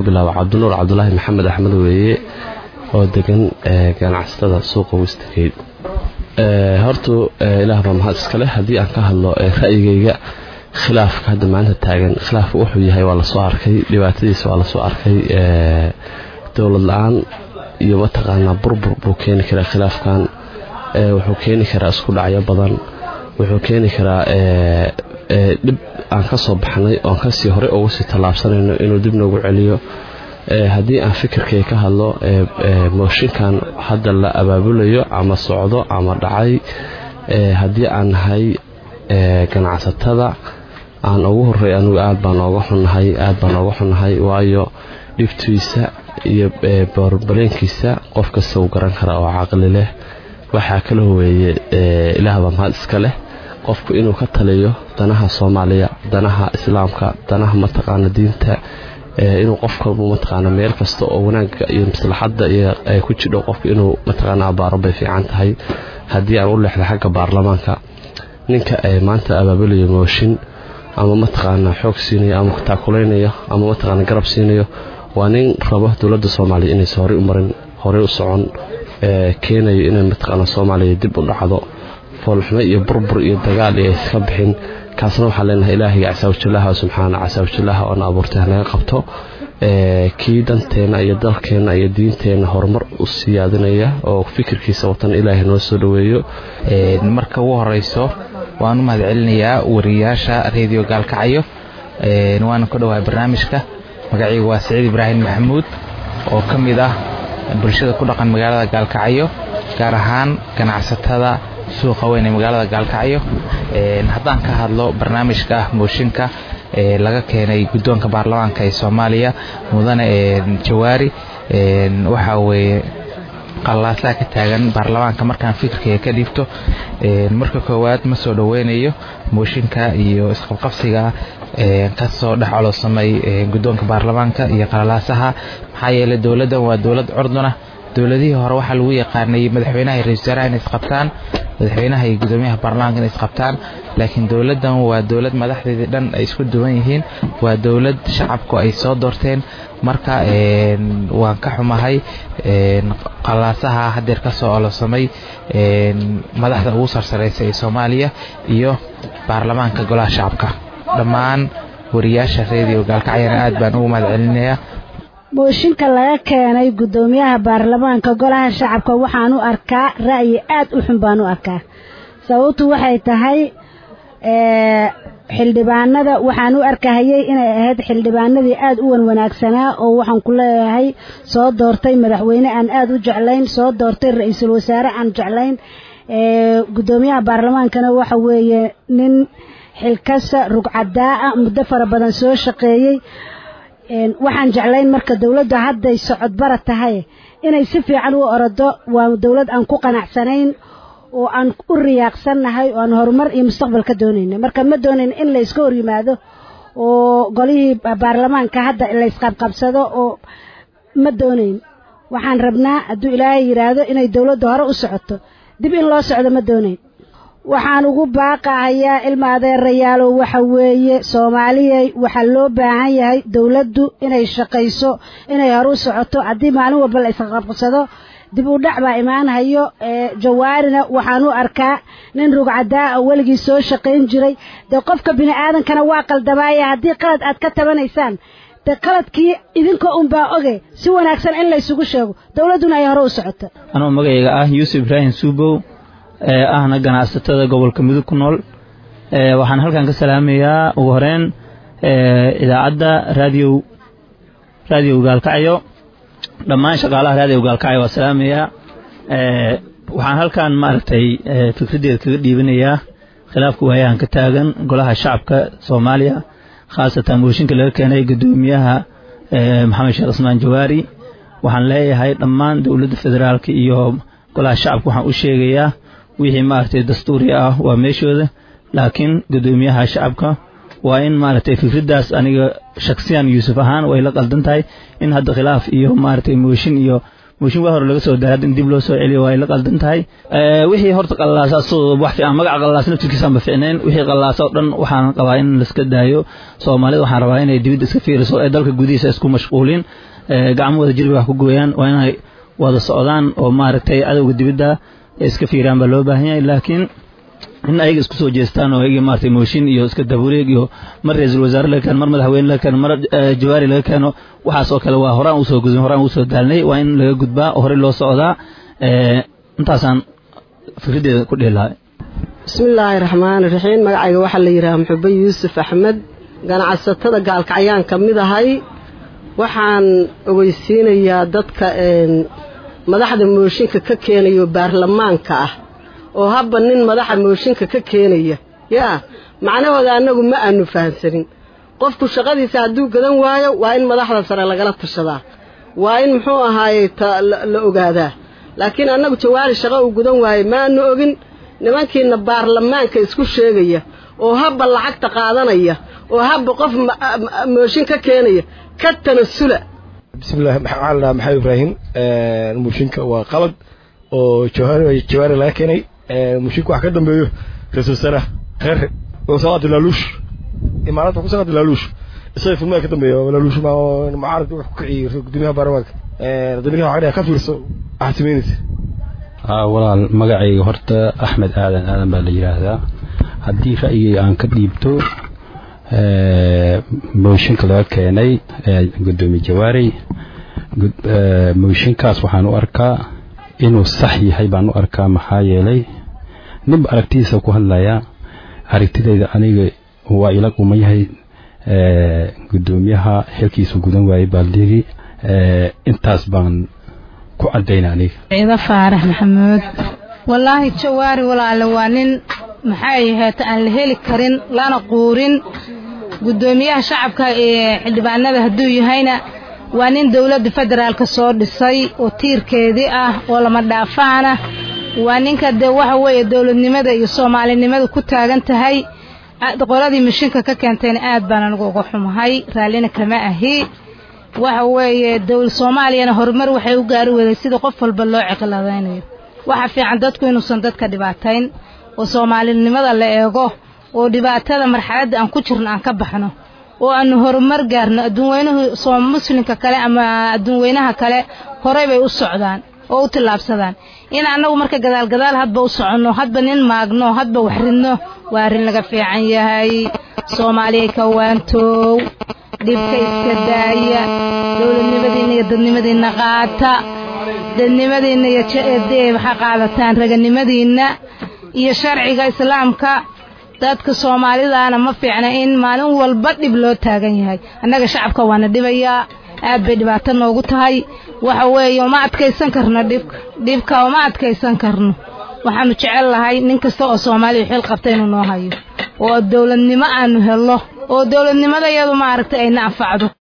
bilaabo cabdinuur cabdulaahi maxamed axmed weeye oo degan ganacsatada suuqa westgate horta ilaah baa mahad iskale haddii aan ka hadlo ra'yigayga khilaafka hadda maanta taagan khilaafka wuxuu yahay waa lasoo arkay dhibaatadiisa waa lasoo arkay dowlad la-aan iyo mataqaanaa burbur buu keeni karaa khilaafkan wuxuu keeni karaa isku dhacyo badan wuxuu keeni karaa dhib aan ka soo baxnay oon kasii horey ugu sii tallaabsanayno inuu dib noogu celiyo haddii aan fikirkay ka hadlo mooshinkan hadda la abaabulayo ama socdo ama dhacay haddii aan nahay ganacsatada aan ugu horey anugu aad baan ooga xunnahay aad baan ooga xunnahay waayo dhibtiisa iyo boorbaleenkiisa qof kasta uu garan karaa oo caqli leh waxaa kala howeeye ilaahbaa mahad iska leh qofku inuu ka taliyo danaha soomaaliya danaha islaamka danaha mataqaana diinta inuu qofkabu mataqaana meel kasta oo wanaagga iyo maslaxadda iyo ay ku jidho qofku inuu mataqaana abaaro bay fiican tahay haddii aan u leexda xagga baarlamaanka ninka maanta abaabulayo mooshin ama mataqaana xoog siinayo ama taakulaynayo ama mataqaana garab siinayo waa nin rabo dowladda soomaaliya inaysa horey u marin horey u socon keenayo inay mataqaana soomaaliya dib u dhacdo foolxumo iyo burbur iyo dagaal iyo iska bixin kaasna waxaan leenahay ilaahayga casaawajalaha subxaana casaawajalaha oona abuurtay hanaga qabto kii danteenna iyo dalkeenna iyo diinteenna horumar u siyaadinaya oo fikirkiisa watan ilaahay noo soo dhoweeyo marka ugu horeyso waan u mahad celinayaa wariyaasha reediyo gaalkacyo waana ku dhowahay barnaamijka magacaygu waa siciid ibraahim maxamuud oo ka mid ah bulshada ku dhaqan magaalada gaalkacyo gaar ahaan ganacsatada suuqa weyn ee magaalada gaalkacyo haddaan ka hadlo barnaamijka mooshinka laga keenay guddoonka baarlamaanka ee soomaaliya mudane jawaari waxa weeye qallaasaha ka taagan baarlamaanka markaan fikirkaya ka dhiibto marka koowaad ma soo dhoweynayo mooshinka iyo isqabqabsiga kasoo dhex colowsamay guddoonka baarlamaanka iyo qallalaasaha maxaa yeelay dowladdan waa dowlad curduna dowladihii hore waxaa lagu yaqaanay madaxweynaha iyo ra-isul wasaaraha inay isqabtaan madaxweynaha iyo gudoomiyaha baarlamaanka inay isqabtaan laakiin dowladdan waa dowlad madaxdeedii dhan ay isku duwan yihiin waa dowlad shacabku ay soo doorteen marka waan ka xumahay qalaasaha hadeer ka soo ololsamay madaxda ugu sarsareysa ee soomaaliya iyo baarlamaanka golaha shacabka dhammaan wariyaasha reediyo gaalkacyana aad baan ugu mahad celinayaa mooshinka laga keenay guddoomiyaha baarlamaanka golaha shacabka waxaan u arkaa ra'yi aad u xun baan u arkaa sababtu waxay tahay xildhibaanada waxaan u arkahayay inay ahayd xildhibaanadii aad u wan wanaagsanaa oo waxaan ku leeyahay soo doortay madaxweyne aan aad u jeclayn soo doortay ra-iisul wasaare aan jeclayn guddoomiyaha baarlamaankana waxa weeye nin xilkasa rugcadaa ah muddo fara badan soo shaqeeyey waxaan jeclayn marka dowladdu hadday socodbara tahay inay si fiican u orodo waa dowlad aan ku qanacsanayn oo aan u riyaaqsannahay oo aan horumar iyo mustaqbal ka doonayna marka ma doonayn in la iska hor yimaado oo golihii baarlamaanka hadda la isqabqabsado oo ma doonayn waxaan rabnaa hadduu ilaahay yidhaahdo inay dowladda hore u socoto dib in loo socdo ma doonayn waxaan ugu baaqahayaa ilma adeerayaalow waxa weeye soomaaliyay waxaa loo baahan yahay dowladdu inay shaqayso inay hore u socoto haddii maalin walba la isqabqabsado dib u dhac baa imaanhayo jawaarina waxaan u arkaa nin rugcadaa oo weligii soo shaqayn jiray dee qofka bini aadankana waa qaldamaaya haddii qalad aad ka tabanaysaan dee qaladkii idinka unbaa oge si wanaagsan in laysugu sheego dowladduna ay hore u socoto anuu magacayga ah yuusuf ibraahim suubow ee ahna ganacsatada gobolka mudug ku nool waxaan halkan ka salaamayaa ugu horeyn idaacadda raadiyo raadiyo gaalkacyo dhammaan shaqaalaha raadiyo gaalkacyo waa salaamayaa waxaan halkan maaragtay fikraddeeda kaga dhiibanayaa khilaafka waayahan ka taagan golaha shacabka soomaaliya khaasatan mooshinka laga keenay guddoomiyaha maxamed sheekh cismaan jawaari waxaan leeyahay dhammaan dowladda federaalka iyo golaha shacabka waxaan u sheegayaa wixii maaragtay dastuuri ah waa meeshooda laakiin guddoomiyaha shacabka waa in maaragtay fikraddaas aniga shaksiyan yuusuf ahaan way la qaldan tahay in hadda khilaaf iyo maaragtay mooshin iyo mooshin waa hore laga soo daray in dib loo soo celiyo waa ay la qaldan tahay wixii horta qallaasa asagoo wax fiican magaca qallaas naftirkiisaan ba ficnayn wixii qallaasa oo dhan waxaan qabaa in laiska daayo soomaalida waxaan rabaa inay dibidda iska fiiriso ee dalka gudihiisa isku mashquulin gacmo wada jirbi wax ku gooyaan waa inay wada socdaan oo maaragtay cadowga dibidda iska fiiraan baa loo baahan yahay laakiin in ayaga isku soo jeestaan oo ayaga maaragtay mooshin iyo iska dabureeg iyo mar ra-iisul wasaare laga keeno mar madaxweyne laga keeno mar jawaari laga keeno waxaas oo kale waa horaan usoo gudbin horaan usoo daalnay waa in laga gudbaa oo horey loo socdaa intaasaan fikraddeeda ku dhihi lahay bismillaahi raxmaani raxiim magacayga waxaa la yidhaha muxube yuusuf axmed ganacsatada gaalkacyaan ka mid ahay waxaan ogeysiinayaa dadka madaxda mooshinka ka keenayo baarlamaanka ah oo habba nin madaxa mooshinka ka keenaya yaa macnahooda annagu ma aanu fahamsanin qofku shaqadiisa hadduu gadan waayo waa in madaxda sare lagala tashadaa waa in muxuu ahaayey la ogaadaa laakiin annagu jawaari shaqo uu gudan waayo maanu ogin nimankiina baarlamaanka isku sheegaya oo habba lacagta qaadanaya oo habba qof mooshin ka keenaya ka tanasula bismillahi waxaa la maxamed ibraahim mooshinka waa qalad oo jawaari laga keenay mushinku wax ka dambeeyo ra-isul wasaaraha reer saqaad laaluush imaarada ku saqaad laaluush isaga filmada ka dambeeya laaluush mucaarad wax ku kiciyey gudoomiyaha baarlamaanka dadweynaha waxaa ka fiirso waxaad samaynaysa walaal magacayga horta axmed aadan aadan baa la yidhaahdaa haddii ra'yigay aan ka dhiibto mooshinka laga keenay gudoomiye jawaari mooshinkaas waxaan u arkaa inuu sax yahay baan u arkaa maxaa yeelay ninba aragtidiisa ku hadlayaa aragtidayda aniga waa ila quman yahay gudoomiyaha xilkiisu gudan waayey baaldigi intaas baan ku cadayna aniga ciido faarax maxamuud wallaahi jawaari walaale waa nin maxay ahayd aan la heli karin lana quurin gudoomiyaha shacabka ee xildhibaanada hadduu yahayna waa nin dowladda federaalka soo dhisay oo tiirkeedii ah oo lama dhaafaana waa ninka dee waxa weeye dowladnimada iyo soomaalinimada ku taagan tahay qoladii mashinka ka keentayna aad baan anigu uga xumahay raallina kama ahi waxa weeye dowlad soomaaliyana horumar waxay u gaari waday sida qof walba loo ciqiladaynayo waxa fiican dadku inuusan dadka dhibaatayn oo soomaalinimada la eego oo dhibaatada marxaladda aan ku jirno aan ka baxno oo aanu horumar gaarno adduunweynuhu muslimka kale ama adduunweynaha kale horey bay u socdaan oo u tillaabsadaan in annagu marka gadaalgadaal hadba u soconno hadba nin maagno hadba wax ridno waa arrin laga fiican yahay soomaaliyay ka waantoow dhibka iska daaya dowladnimadiinna iyo dadnimadiinna qaata dadnimadiinna iyo waxaa qaadataan raganimadiinna iyo sharciga islaamka dadka soomaalidaana ma fiicna in maalin walba dhib loo taagan yahay annaga shacabka waana dhibayaa aad bay dhibaato noogu tahay waxa weeye uma adkaysan karno dhibka dhibka uma adkaysan karno waxaanu jecel lahay nin kasta oo soomaaliya xil qabta inuu noo hayo oo dowladnimo aanu helno oo dowladnimada iyadu maaragtay ayna anfacdo